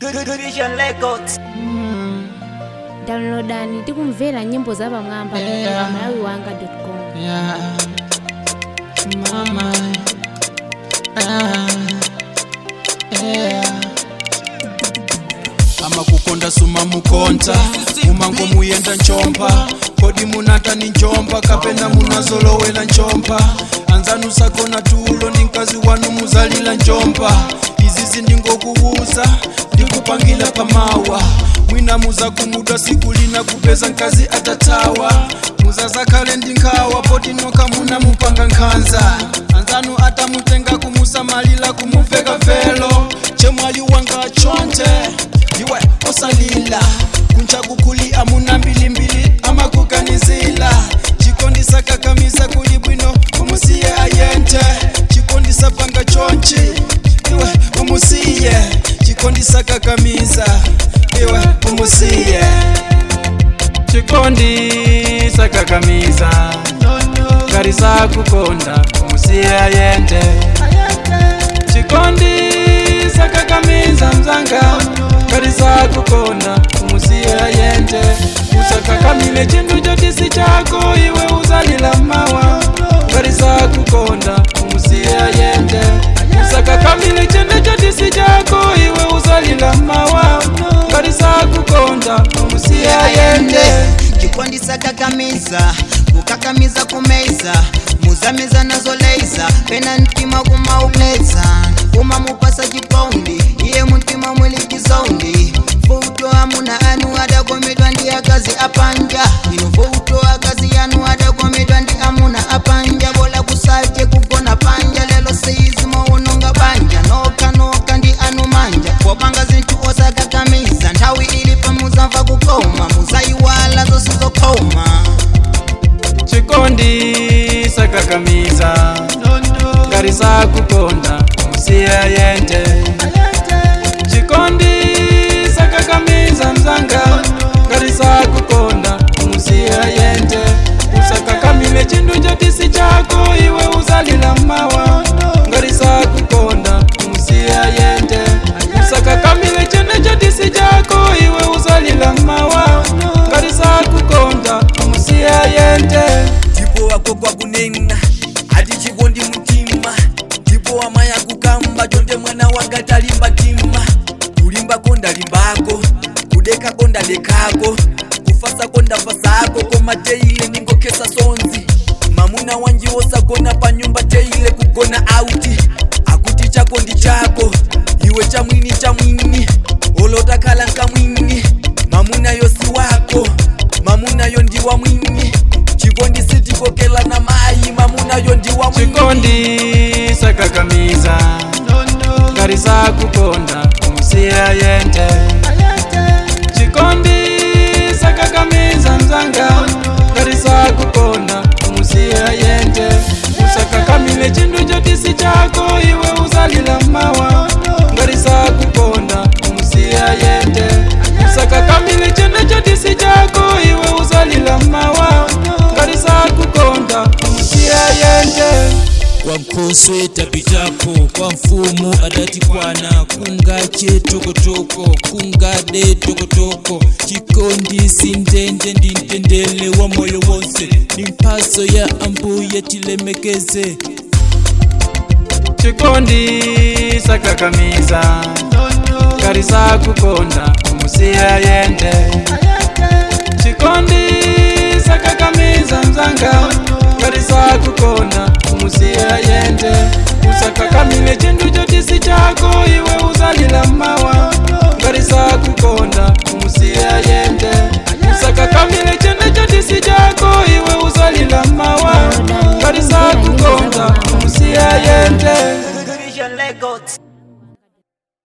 Good Vision Records. downloadani tikumvera nyimbo za pamwamba Yeah. pa malawi wanga com Yeah. Mama. Ah. Yeah. amakukonda suma mukonta mumango muyenda njomba kodi munata ni njomba kapena munazolowela njomba anzanu sakona tulo ndi mkazi wanu muzalila njomba izizi ndingokubuza ndikupangila pamawa mwina muza kumudwa siku lina kupeza mkazi atatawa muzazakhale ndi nkhawa poti noka muna mupanga nkhanza anzanu atamutenga kumusamalila kumuveka velo chemwayi wanga chonte iwe osalila kunja kukuli amuna mbilimbili amakuganizila chikondisa kakamiza kuli bwino umusiye ayente chikondisa panga chonchi iwe umusiye chikondisa kakamiza iwe umusiye chikondisa kakamiza karisa kukonda umusiye ayente chikondisa kakamiza mzanga karisa kukonda umusiye ayente usakakamile chindu chotisi chako iwe uzalila mawa karisa kukonda umusiye ayente usakakamile chindu chotisi chako iwe uzalila mawa karisa kukonda umusiye ayente chikondisa kakamiza kukakamiza kumeza muzameza nazo leiza pena mtima kumauleza kumamupasa chipaundi iye mtima mwili chizaundi futo amuna anu adakomedwa ndi akazi apanja ino futo akazi yanu adakomedwa ndi amuna apanja bola kusache kugona panja lelo seizi mounonga banja noka noka ndi anu manja popanga zinthu osakakamiza nthawi ilipa muzamva kukoma muzayiwala zonse zokoma chikondi sakakamiza karisa kukonda musiya yente chikondi sakakamiza mzanga karisa kukonda musiya yente usakakamile chindu chotisi chako iwe uzalila mawa ngarisa kukonda musiya yente usakakamile chindu chotisi chako iwe uzalila mawa ngarisa kukonda musiya yente ndipo wako kwakunena ati chikondi mtima ndipo wamaya kukamba chonde mwana wanga talimba tima kulimbako ndalimbako kudekako ndadekako kufasako ndafasako koma teile ningokesa sonzi mamuna wanji wosagona pa nyumba teile kugona auti akuti chako ndi chako iwe chamwini chamwini olotakhala nkamwini mamuna yosi wako mamuna yo ndiwa mwini chikondi sitikokela na mayi mamuna yo ndiwa mwini chikondi sakakamiza karisa kukonda umusiya yente chikondi sakakamiza mzanga karisa kukonda umusiya yente usakakamile chindu chotisi chako iwe uzalila mawa ngarisa kukonda umusiya yente usakakamile chindu chotisi chako iwe uzalila mawa ngarisa kukonda umusiya yente kwa nkhoso tapitapo kwa mfumu adati kwana kungache tokotoko kungade tokotoko chikondi sindenje ndi mtendele wa moyo wonse ni mphaso ya ambuye tilemekeze chikondi sakakamiza karisa kukonda umusiya yente chikondi sakakamiza mzanga